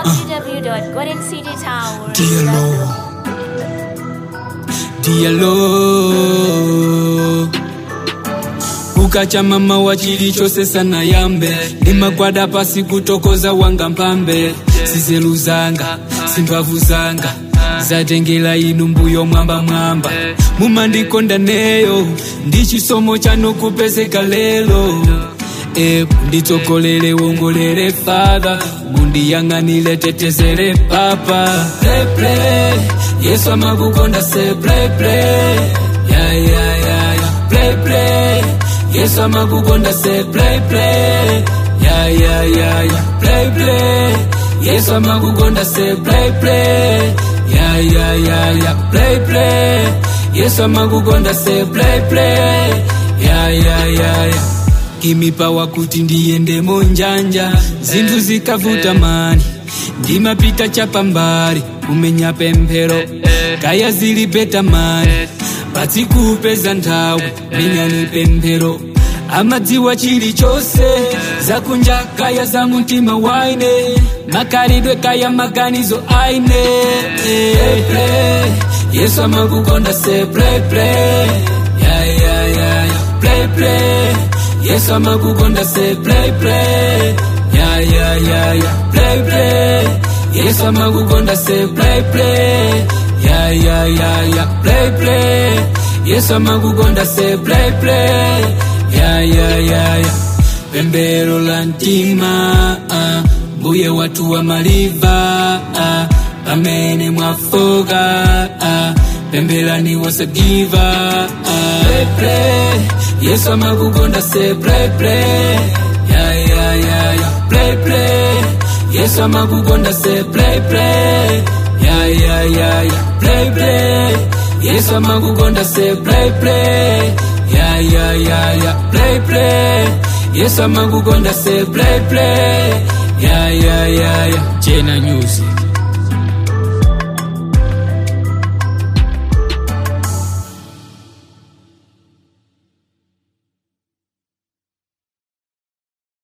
www.goldencitytower. Diallo Diallo ukacha mama wa chilichose sana yambe nimagwada pasi kutokoza wanga mpambe sizelu zanga simbavu zanga zatengela inu mbuyo mwamba mwamba mumandikonda neyo ndi chisomo chanu kupezeka lelo e nditsokolele wongolere fadha mundiyang'anile tetezere papa play, play. yesu amakukonda se play, play. Yeah, yeah, yeah, yeah. Play, play. yesu amakukonda se play, play. Yeah, yeah, yeah, yeah. Play, play. yesu amakukonda se play, play. Yeah, yeah, yeah, yeah. Play, play. yesu amakukonda se play, play. Yeah, yeah, yeah, yeah kimipawa kuti ndiyende monjanja zinthu zikavuta mani ndimapita chapambali kumenya pemphero kaya zilipeta mani padzikupeza nthawi minyani pemphero amadziwa chilichonse zakunja kaya za mtima waine makalidwe kaya maganizo aine play, play. yesu amakukonda se play, play. Yeah, yeah, yeah, yeah. Play, play. yesu amakukonda se play play yeah yeah yeah yeah play play yesu amakukonda se play play yeah yeah yeah yeah play play yesu amakukonda se play play yeah yeah yeah yeah pembero la mtima ah, mbuye watu wa maliva ah, pamene mwafoka ah, pembelani wasagiva ah, play, play. yesu amakukonda se play play yeah yeah yeah yeah play play yesu amakukonda se play play yeah yeah yeah yeah play play yesu amakukonda se play play yeah yeah yeah yeah play play yesu amakukonda se play play yeah yeah yeah yeah jena music